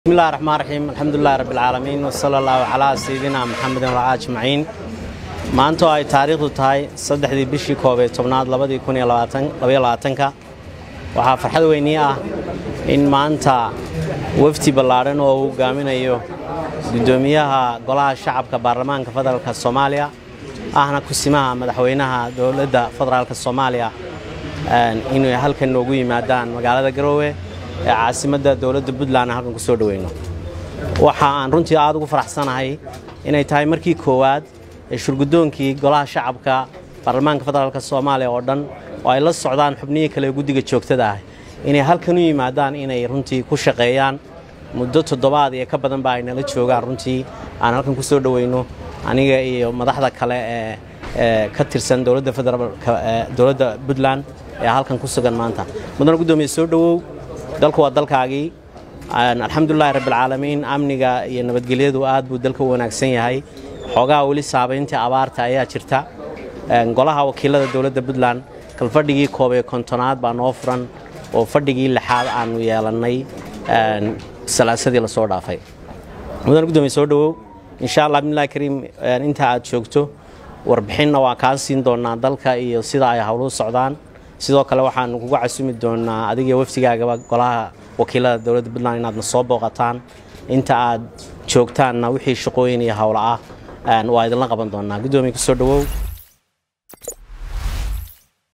بسم الله الرحمن الرحيم الحمد لله رب العالمين وصلى الله على سيدنا محمد وعلى أجمعين maanta oo ay taariikhdu tahay saddexdii bishii koob ee tobnaad labadii kun iyo labaiyo labaatanka waxaa farxad weynii ah in maanta wafdi ballaadhan oo uu hogaaminayo guddoomiyaha golaha shacabka baarlamaanka federaalka soomaaliya ahna kusimaha madaxweynaha dowladda federaalka soomaaliya inay halkan noogu yimaadaan magaalada garoowe ee caasimadda dowladda puntland aan halkan ku soo dhoweyno waxa aan runtii aad ugu faraxsanahay inay tahay markii koowaad ee shurguddoonkii golaha shacabka baarlamaanka federaalk soomaaliya oo dhan oo ay la socdaan xubnihii kale ee guddiga joogtada ah inay halkan u yimaadaan inay runtii ku shaqeeyaan muddo toddobaad iyo ka badan ba ay nala joogaan runtii aan halkan ku soo dhoweyno aniga iyo madaxda kale ee ka tirsan dowladda federaalka dowladda puntland ee halkan ku sugan maanta mudana guddoomiye soo dhowow dalku waa dalkaagii alxamdulilahi rabbilcaalamiin amniga iyo nabadgelyadu aad buu dalka u wanaagsan yahay xoogaha weli saabayntii abaarta ayaa jirta golaha wakiilada dowladda puntland kalfadhigii koob ee kontonaad baa noo furan oo fadhigii lixaad aanu yeelannay salaasadii lasoo dhaafay mudan gudoomiye soo dhowow insha allah bimillahi kariim inta aad joogto warbixinna waa kaa siin doonaa dalka iyo sida ay howluhu socdaan sidoo kale waxaanu kugu casumi doonaa adiga wafdigaagaba golaha wakiilada dowladda puntland inaadna soo booqataan inta aad joogtaanna wixii shaqooyin iyo howlo ah waa idinla qaban doonaa guddoomiye kusoo dhowow